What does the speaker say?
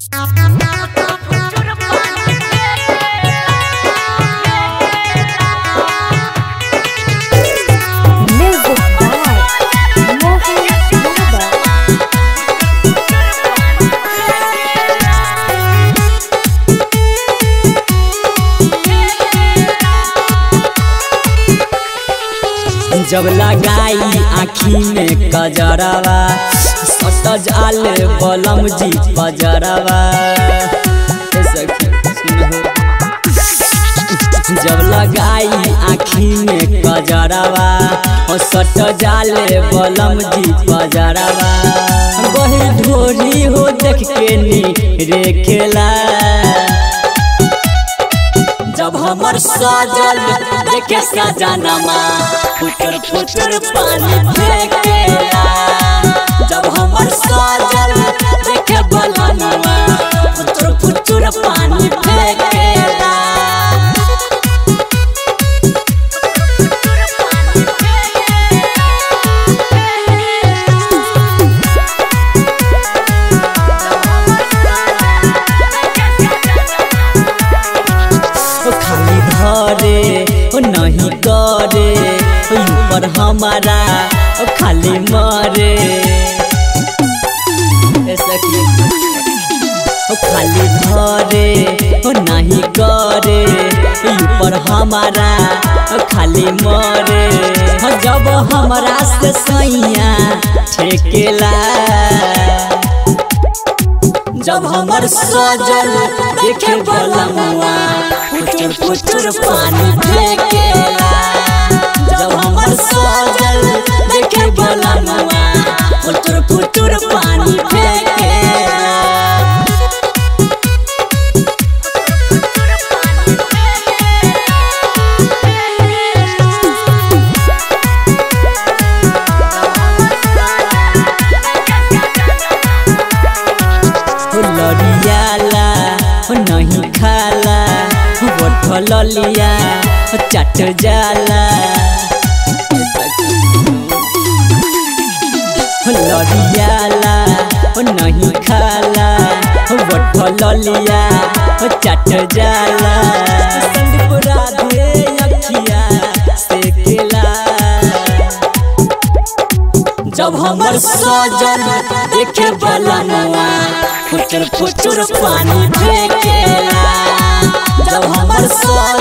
Music by Mohan Yadav. जब लगाई आखी में कजरवा सटज आले बलम जी पजरवा ए सखी, सुनहो। जब लगाई आखी में कजरवा और सट जाले बलम जी पजरवा वही ढोरी हो देख के नी रेखेला जब हमर सजल देखे सजनमा फुटर फुटर पानी फेंकेला जब हमर सजल देखे बलनमा फुटर फुटर पानी फेंकेला ओ खाली धरे ओ नहीं करे ओ ऊपर हमारा ओ खाली मरे ऐसा कि ओ खाली धरे ओ नहीं करे ओ ऊपर हमारा ओ खाली मरे हो जब हमरा से सैया ठेकेला जब हमर सजल देखे बलमुआ फुटुर फुटुर पानी फेंकेला जब हमर सजल देखे बलमुआ फुटुर फुटुर पानी फेंकेला हो लड़ियाला हो नहीं खाला हो बठल लिया हो चट जाला हो लड़ियाला हो नहीं खाला हो बठल लिया हो चट जाला संदीप राधे अखिया से केला जब हमर सजल देखे बलनुआ फुचुर फुचुर पानी फेंकेला जब हमर सजल